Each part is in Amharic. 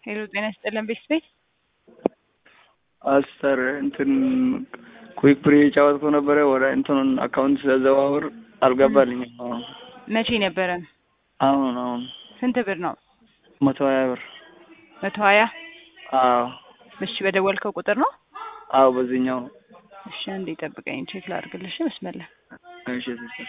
ሄሎ ጤና ይስጥልን ቤተሰቤት አስተር እንትን ኩዊክ ብር እየጫወትኩ ነበረ ወደ እንትኑን አካውንት ሲያዘዋውር አልገባልኝም። አሁን መቼ ነበረ? አሁን አሁን ስንት ብር ነው? መቶ ሀያ ብር መቶ ሀያ አዎ እሺ በደወልከው ቁጥር ነው? አዎ በዚህኛው ነው። እሺ አንዴ ጠብቀኝ ቼክ ላድርግልሽ መስመለ እሺ ሲስተር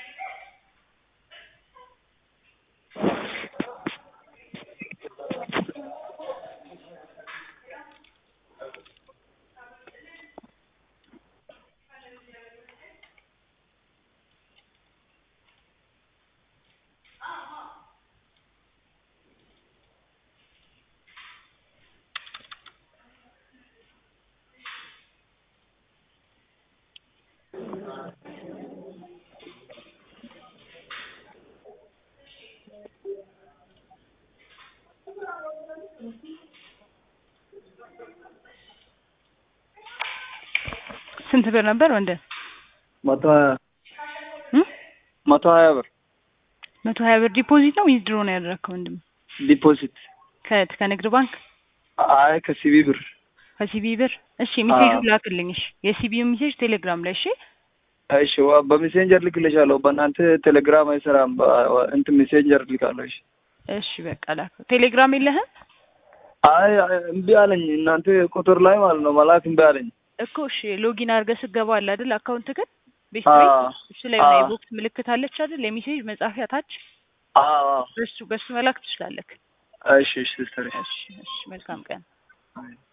ስንት ብር ነበር ወንድም? መቶ ሀያ እም? መቶ ሀያ ብር መቶ ሀያ ብር ዲፖዚት ነው ዊዝድሮ ነው ያደረግከው ወንድም? ዲፖዚት ከ- ከንግድ ባንክ አይ ከሲቢ ብር ከሲቢ ብር? እሺ ሜሴጁ አዎ። ላክልኝ። እሺ የሲቢው ሜሴጅ ቴሌግራም ላይ እሺ። እሺ ዋ- በሜሴንጀር ልክልሻለሁ። በእናንተ ቴሌግራም አይሰራም። በ- እንትን ሜሴንጀር ልካለሁ። እሺ እሺ በቃ ላክ። ቴሌግራም የለህም አይ አይ፣ እምቢ አለኝ። እናንተ ቁጥር ላይ ማለት ነው መላክ እምቢ አለኝ። እኮ? እሺ ሎጊን አድርገህ ስገባ አለ አይደል አካውንት ግን ቤት አዎ ቤት እሱ ላይ የሆነ አዎ የቦክስ ምልክት አለች አይደል የሜሴጅ መጻፊያ ታች አዎ አዎ። በሱ በሱ መላክ ትችላለህ። እሺ እሺ ሲስተር እሺ እሺ መልካም ቀን። አይ